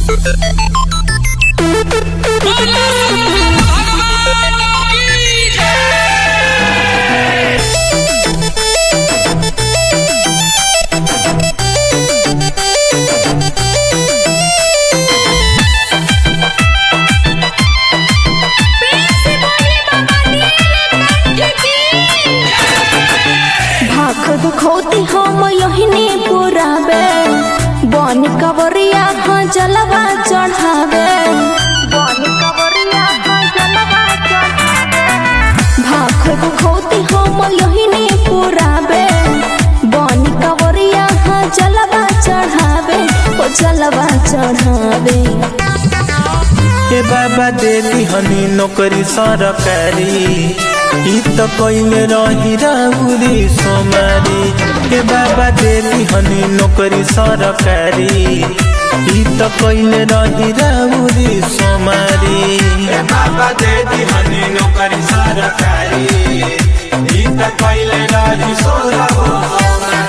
भाख दुखौती हम यहिनी पुरावे बन कवरिया हाँ जलवा चढ़ावे बन कवरिया हाँ जलवा चढ़ावे भाख दुखौती हम यहिनी पुरावे बन कवरिया हाँ जलवा चढ़ावे ओ जलवा चढ़ावे ए बाबा देली हनी नौकरी सरकारी ई त कइले रही राउरी सोमारी ए बाबा देली हनी नौकरी सरकारी ई त कइले रही राउरी सोमारी ए बाबा देली हनी नौकरी सरकारी ई त कइले रही सोमारी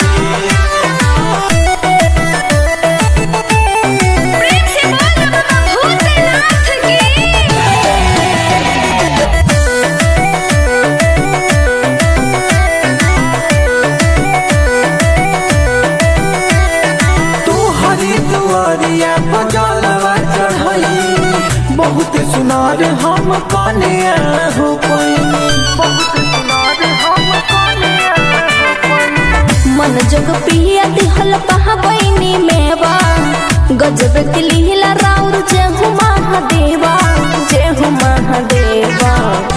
प्रेम से बोल बाबा भूतनाथ की तू हरी दुआरिया बजलवा चढ़ई बहुत सुनार हम कने हो मन जग पिया दिहल पहाबैनी मेवा गजब के लीला राउर जय हो महादेवा जय हो महादेवा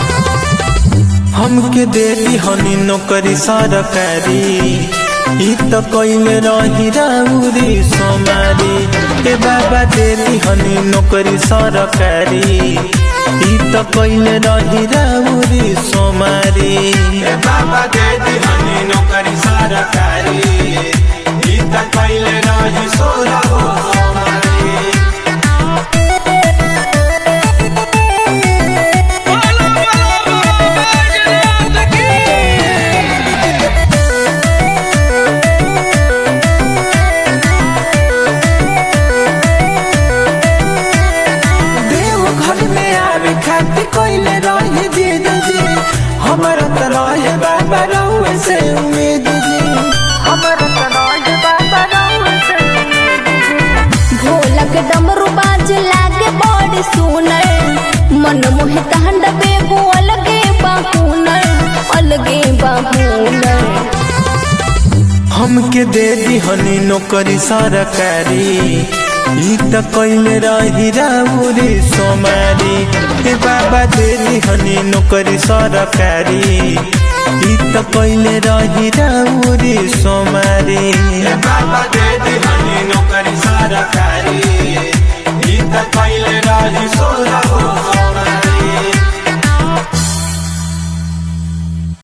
हमके देली हनी नौकरी सरकारी ई त कइले रही राउरी सोमारी ए बाबा देली हनी नौकरी सरकारी ई त कइले रही राउरी सोमारी ए बाबा देली हनी नौकरी सरकारी ई त कइले रही सोमारी देव घर में आवे खातिर कोइले रहे जिद जी हमारा त रहे बाबा रहुए से उम्मीद जी हमारा त रहे बाबा रहुए से ढोलक डमरू बाज लागे बड़ी सुनर मन मोहे तहंड बेगो अलगे बाहुनर अलगे बाहुनर हमके दे दी हनी नौकरी सरकारी ई त कइले रही राउरी सोमारी ए बाबा दे दी हनी नौकरी सरकारी ई त कइले रही राउरी सोमारी ए बाबा दे दी हनी नौकरी सरकारी ई त कइले रही सोमारी